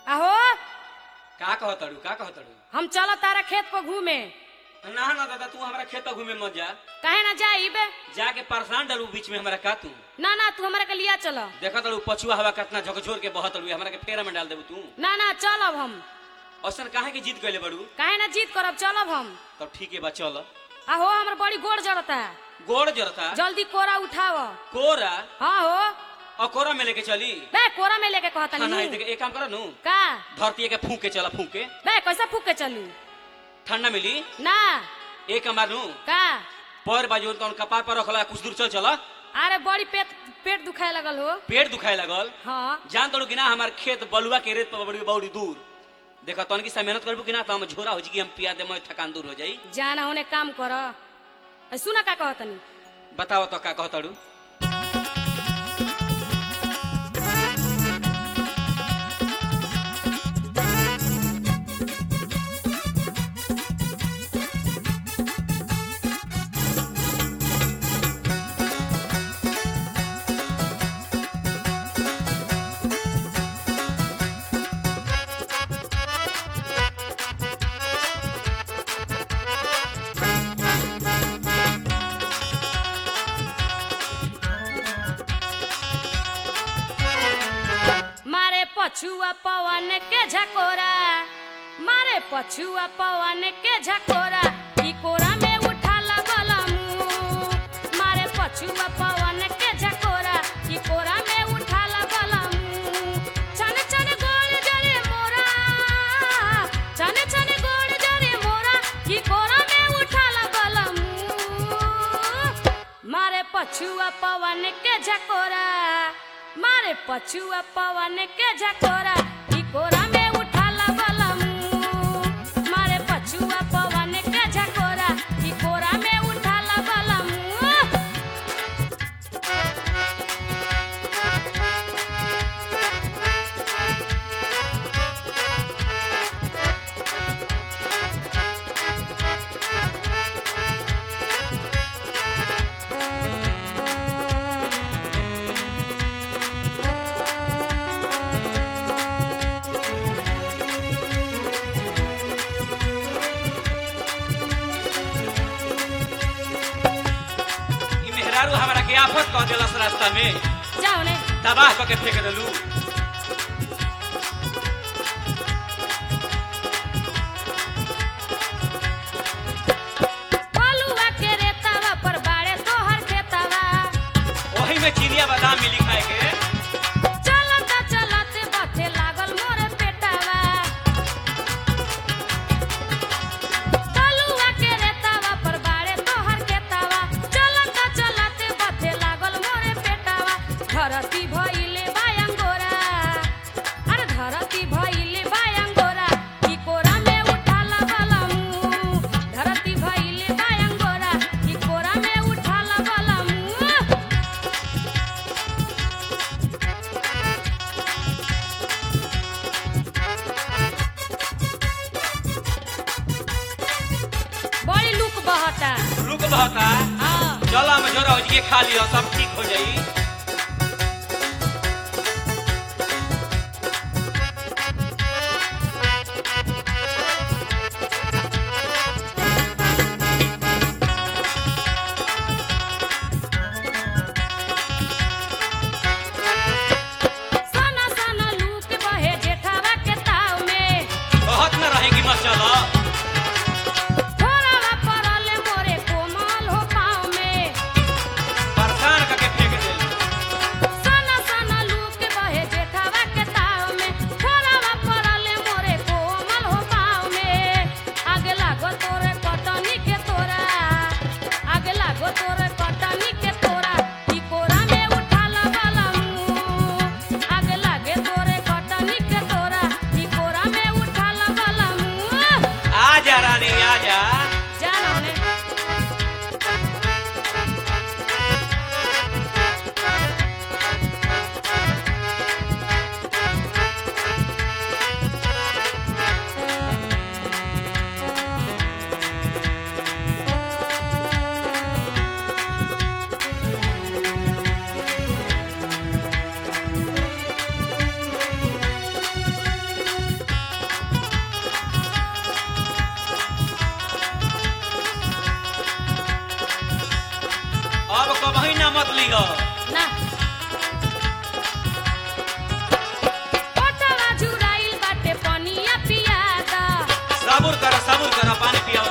आहो का कहतड़ू का कहतड़ू हम चल तारा खेत पर घूमे ना ना दादा तू हमारा खेत पर घूमे मत जा काहे ना जाइब जाके परेशान डलू बीच में हमारा का तू ना ना तू हमरा के लिया चल देखा तड़ू पछुआ हवा कितना झकझोर के बहत तड़ू हमारा के फेरा में डाल देबू तू ना ना चलब हम औसन काहे के जीत गइले बड़ू काहे ना जीत करब चलब हम तब ठीक है बा चल आहो हमर बड़ी गोड़ जड़ता गोड़ जरता जल्दी कोरा उठाव कोरा हाँ हो और कोरा में लेके चली बे कोरा में लेके कहता हाँ, नहीं नहीं देख एक काम करो नू का धरती के फूक के चला फूक के बे कैसे फूक के चलू ठंडा मिली ना एक हमार नू का पैर बाजू तो कपार पर रखला कुछ दूर चल चला अरे बड़ी पेट पेट दुखाए लगल हो पेट दुखाए लगल हाँ जान तड़ू कि ना हमार खेत बलुआ के रेत पर बड़ी बड़ी दूर देखा तन की सा मेहनत करबू कि ना तो हम झोरा हो जी कि हम पिया दे मैं थकान दूर हो जाई जाना होने काम कर ए, सुना का कहतनी बताओ तो का कहतड़ू मारे पछुआ पवन के झकोरा मारे पछुआ पवन के झकोरा ई कोरा में उठा लगल मुंह मारे पछुआ पवन के झकोरा ई कोरा में उठा लगल मुंह छन छन गोल जरे मोरा छन छन गोल जरे मोरा ई कोरा में उठा लगल मुंह मारे पछुआ पवन के झकोरा मारे पछुआ पवन के झकोरा ई कोरा में उठा लगल मुंह मारे पछुआ पवन के झकोरा ई कोरा में उठा लगल मुंह ई मेहरारू हमारा के आफत कह देलस रास्ता में जाओ ने तबाह क के फेंक देलू बलुआ के रेतावा पर बाड़े तोहर खेतावा वही में चिनिया बादाम मिली खाए के चलत चलत बथे लागल मोर पेटावा बलुआ के रेतावा पर बाड़े तोहर खेतावा चलत चलत बथे लागल मोर पेटावा धरती भइले बायंगोरा अरे धरती भइले बायंगोरा ई कोरा में उठा लगल मुंह धरती भइले बायंगोरा ई कोरा में उठा लगल मुंह बड़ी लुक बहता रुक बहता हाँ चल हम जोरा हो जी के खा लियो सब ठीक हो जाई सना सना लूक बहे जेठावा के ताव में बहुत न रहेगी मत चलो थोड़ावा परले मोरे कोमल हो पाँव में परेशान करके फेंक देलू ना मत लिहो ना ओटवा जुराइल बाटे पनिया पियादा सबूर कर सबूर कर पानी पिया